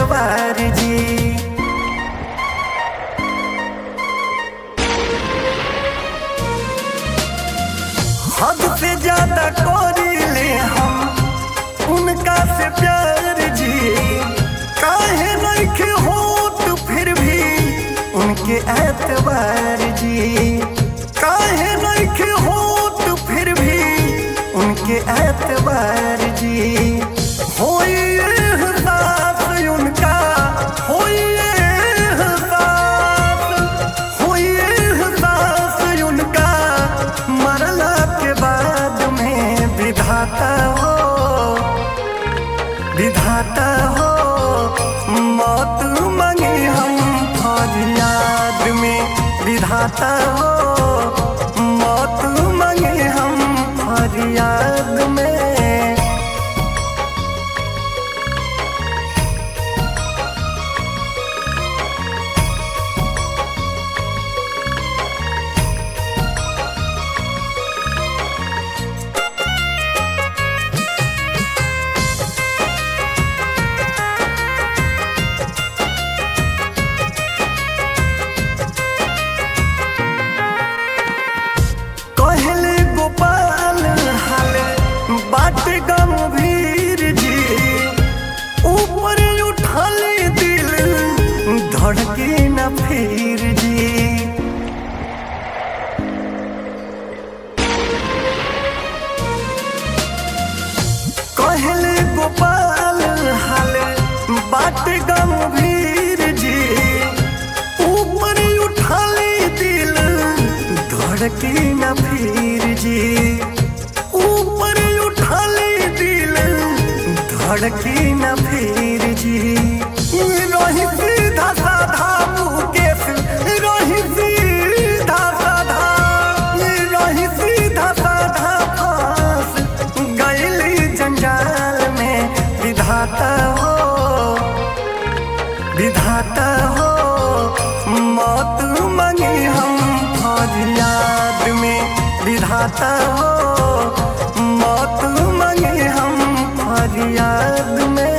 एतबार जी हद से ज्यादा कोरिले हम उनका से प्यार जी काहे नइखे होत फिर भी उनके एतबार जी काहे नइखे होत फिर भी उनके एतबार जी होई एहसास उनका होई एहसास होई एहसास उनका मरला के बाद में विधाता हो विधाता हो मौत मांगे हम फरियाद में विधाता हो मौत मांगे हम फरियाद में कहले गोपाल हाले बाट गंभीर जी ऊपर उठले दिल धड़के न फिर जी कहले गोपाल हाले बाट गंभीर जी ऊपर उठले दिल धड़के न फिर जी ऊपर उठले दिल धड़के न फिर जी रही सीधा साधा मुकेश रही सीधा साधा रही सीधा साधा फांस गैली जंजाल में विधाता हो विधाता हो मौत मांगे हम फरियाद में विधाता हो मौत मांगे हम फरियाद में